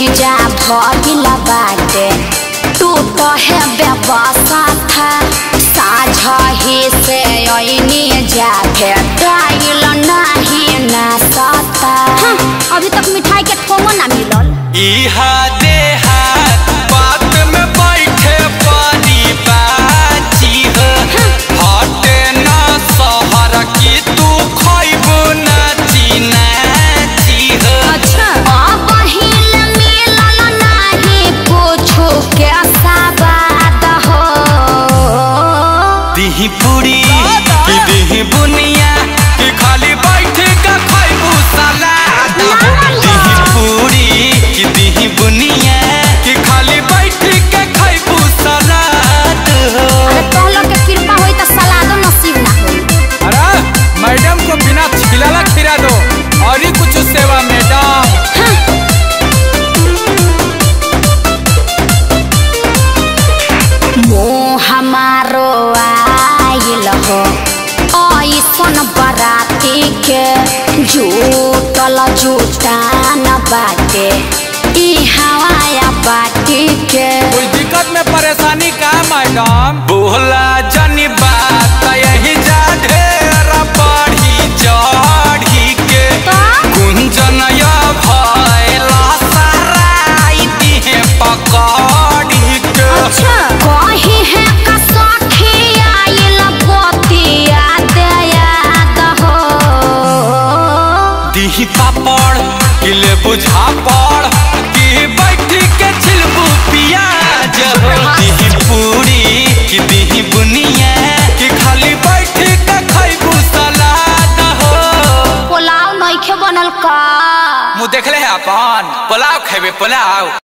जा भगिल बाटे तू तो है व्यवस्था था साझही से ऐनी जा भेटाइल नहीं ना सता अभी तक मिठाई के ठोंगो ना मिलल इहा देहात बात में बैठे परी बाची हो हटे न सहर की तू खैबू नाची नाची हो अच्छा अब हिल मिलल नहीं कुछो के सवाद हो दिही पूरी कि दिही बुनिया कि खाली बैठ के खैबू सलाद दिही पूरी कि दिही बुनिया कि खाली बैठ के खैबू सलाद अरे तोहलो के कृपा होई त सलादो नसीब ना होई अरे मैडम को बिना खिलाला खिला दो और ही कुछ सेवा मैडम मोह हमारो आइल हो ऐसन बराती के जूटल जूटान बाटे ई हवाया बाटी के कोई दिक्कत में परेशानी का मैडम बोला जनी बात यही जा ढेर बढ़ी चढ़ी के तो कुंजन या भैला सराई दिहे पकड़ी के अच्छा कही है का सखी आइल बतिया दयाद हो दिही पापड़ किले बुझा पड़ कि बैठ के छिलबू पियाज हो दिही पूरी कि दिही बुनिया कि खाली बैठ के खैबू सलाद हो पुलाव नइखे बनल का मुँह देखले है अपन पुलाव खेबे पुलाव